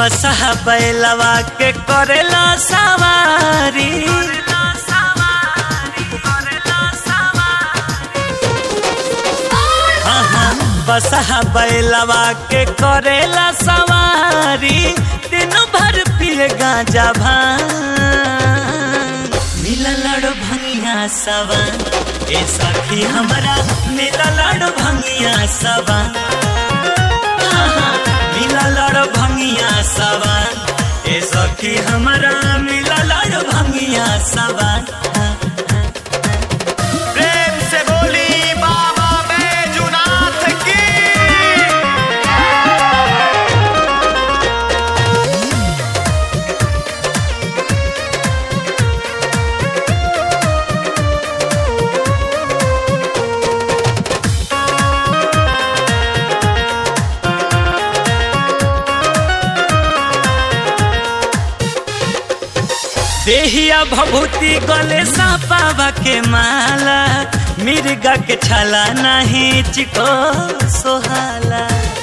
बसहा बैलवा के करेला सवारी हाँ हाँ बसहा बैलवा के करेला सवारी दिन भर पिए गांजा भांग मिला लड़ भंगिया सवन ए सखी हमरा मिला लड़ भंगिया सवन हाँ, हाँ, मिला लड़ भंगिया सवन ए सखी हमरा मिला लड़ भंगिया सवन प्रेम से बोली बाबा बैजुनाथ की देहिया भभूति गले सापावा के माला मिर्गा के छाला नहीं चिको सोहाला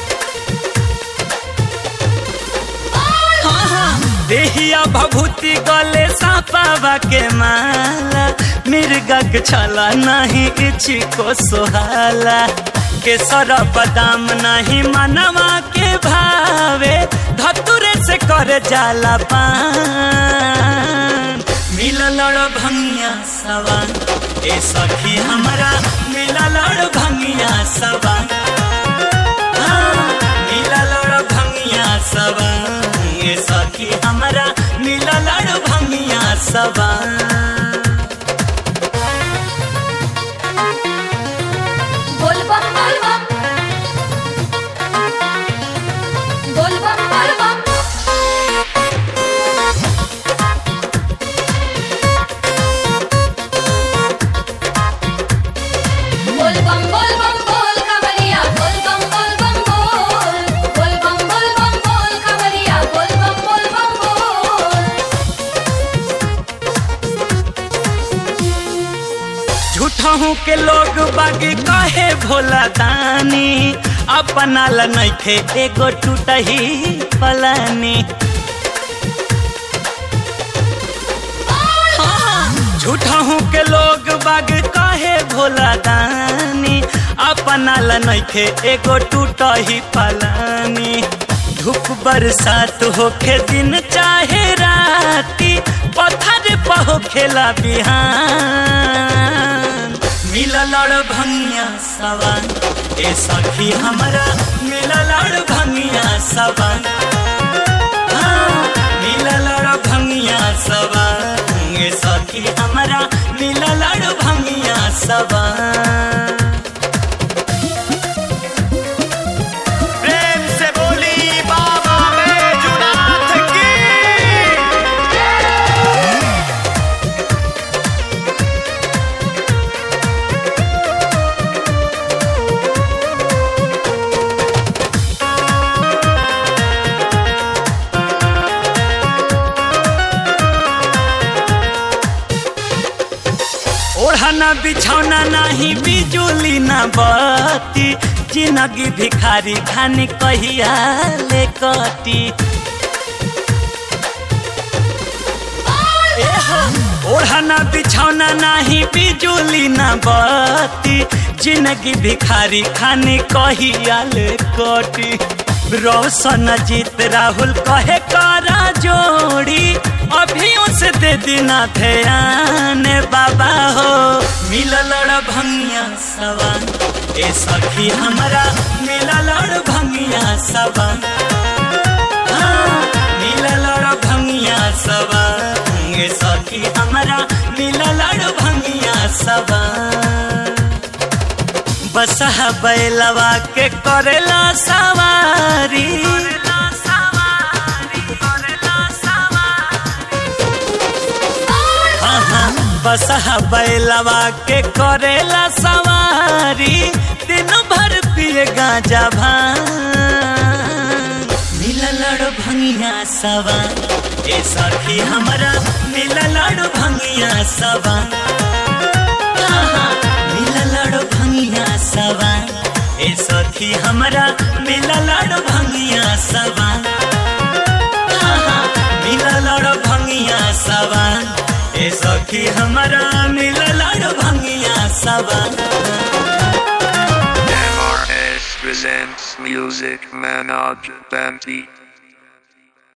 हाँ, हाँ। देहिया भभूति गले सापावा के माला मिर्गा के छाला नहीं चिको सोहाला केसर बदाम नहीं मनवा के भावे धतुरे से कर जाला पान मिला लड़ भंगिया सवान ए सखी हमरा मिला लड़ भंगिया सवान हाँ, मिला लड़ भंगिया सवान ए सखी हमरा मिला लड़ भंगिया सवान बोल बम बोल बम बोल बम बोल बम बोल बम बोल बम बोल कमरिया बोल बम बोल बम बोल बोल बम बोल बम बोल कमरिया बोल बम बोल बम बोल झूठहू के लोग बागी कहे भोला दानी अपना ला नइखे एगो टूटही पलानी झूठहू के लोग बाग कहे भोला दानी अपना ला नइखे एगो टूटही पलानी धूप बरसात होखे दिन चाहे राती पत्थर पहो खेला बिहान मिला लड़ भंगिया सवन ए सखी हमरा मिला लड़ भंगिया सवन हाँ, मिला लड़ भंगिया सवन ए सखी हमरा मिला लड़ भंगिया सवन प्रेम से बोली बाबा बैजुनाथ की ओढ़ना बिछौना नहीं बिजुली न बत्ती जिंदगी भिखारी खानी कहिया ले कटी एहो, ओढ़ना बिछौना नहीं बिजुली न बत्ती जिंदगी भिखारी खानी कहिया ले कटी रोशन जीत राहुल कहे करा जोड़ी अभी उसे दे देना ध्यान बाबा हो मिला लड़ भंगिया सवन ए सखी हमरा मिला लड़ भंगिया सवन हाँ, मिला लड़ भंगिया सवन ए सखी हमरा मिला लड़ भंगिया सवन बसहा बैलवा के करेला सवारी हाँ हाँ बसहा बैलवा के करेला सवारी दिन भर पिए गांजा भांग मिला लड़ भंगिया सवन ए सखी हमरा मिला लड़ भंगिया सवन हाँ, हाँ, मिला लड़ भंगिया सवन ए सखी हमरा मिला लड़ भंगिया सवन मिला लड़ भंगिया सवान ए सखी हमारा मिला लड़ भंगिया सवान MRS presents Music Manoj Banti